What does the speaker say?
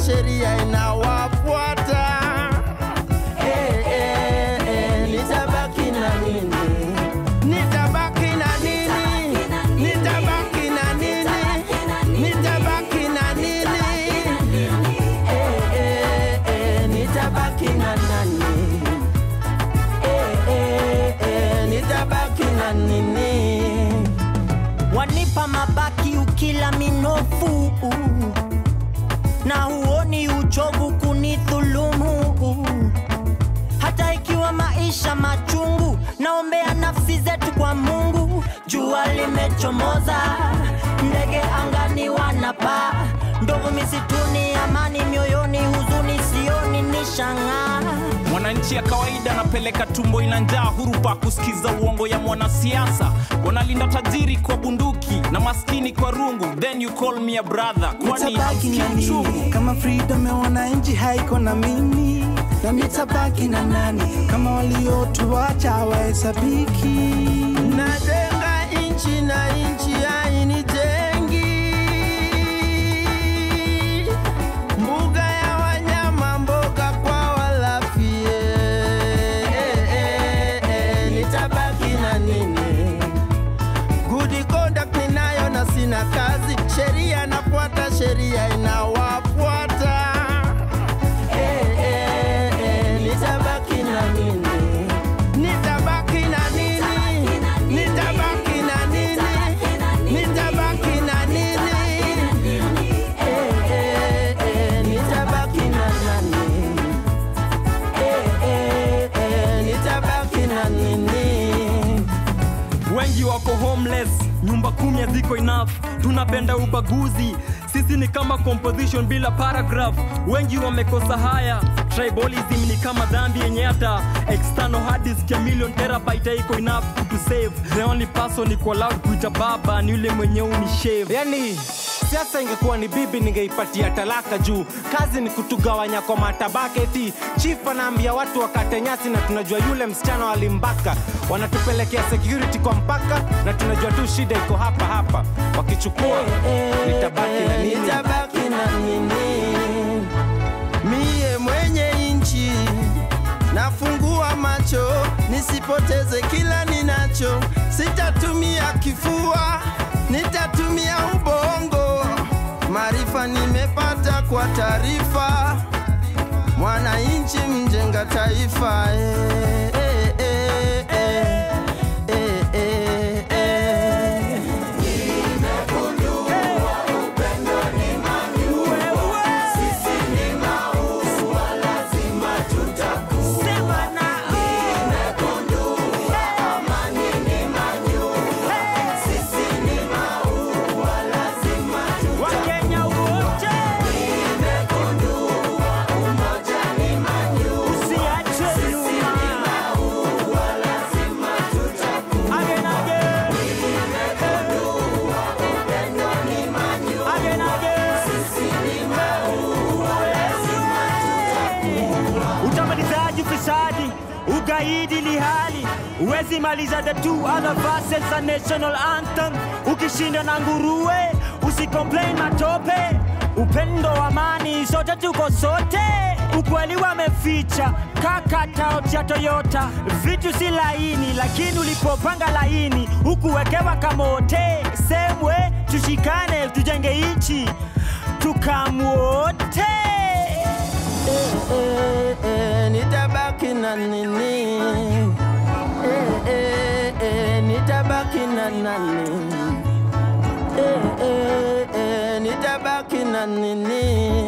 sheria inawafuata. Eh, eh, eh, nitabaki na nini? Nitabaki na nini? Nitabaki na nini? Nitabaki na nini? Eh, eh, eh, nitabaki na nani? Eh, eh, eh, nitabaki na nini? wanipa mabaki ukila minofu na huoni uchovu kunidhulumu hata ikiwa maisha machungu naombea nafsi zetu kwa mungu jua limechomoza ndege angani wanapaa ndovu misituni amani mioyoni huzuni sioni ni shang'aa mwananchi ya kawaida anapeleka tumbo ina njaa hurupa kusikiza uongo ya mwanasiasa wanalinda tajiri kwa bunduki na maskini kwa rungu then you call me a brother kwani nitabaki na hamsikii uchungu nini kama freedom ya wananchi haiko na mimi na nitabaki na nani kama waliotuacha hawahesabiki Najenga inchi na inchi hainijengi. Mbuga ya wanyama, mboga kwa walafi. Eh, eh, eh, nitabaki na nini? Good conduct ninayo na sina kazi, sheria nafuata, sheria inawafuata. Eh, eh, eh, nitabaki na nini? Nitabaki na nini? Nitabaki na nini? Nitabaki na nini? Eh, eh, eh, nitabaki na nani? Eh, eh, eh, nitabaki na nini? wengi wako homeless nyumba kumi haziko enough tunapenda ubaguzi sisi ni kama composition bila paragraph wengi wamekosa haya tribalism ni kama dhambi yenye hata external hard disk ya million terabyte haiko enough to save the only person iko allowed kuita baba ni yule mwenye unishave yani siasa ingekuwa ni bibi ningeipatia talaka juu kazi ni kutugawanya kwa matabaka eti chief anaambia watu wakate nyasi na tunajua yule msichana walimbaka wanatupelekea security kwa mpaka na tunajua tu shida iko hapa hapa wakichukua nitabaki na nini Nitabaki na nini? Mie mwenye inchi nafungua macho nisipoteze kila ninacho, sitatumia kifua, nitatumia ubongo. Maarifa nimepata kwa taarifa, mwananchi mjenga taifa. Eh, eh, eh, eh, eh, eh, eh. wakenya wote usiachwe nyuma Again, again. Again, again. utamalizaji ufisadi ugaidi lihali uwezi maliza the two other verses za national anthem ukishinda na nguruwe usicomplain matope upendo wa amani sote tuko sote ukweli wameficha kakataot ya toyota vitu si laini lakini ulipopanga laini hukuwekewa kamote semwe tushikane tujenge ichi tukamwote eh, eh, nitabaki na nini? Eh, eh, eh, nitabaki na nani? Eh, eh, eh, nitabaki na nini?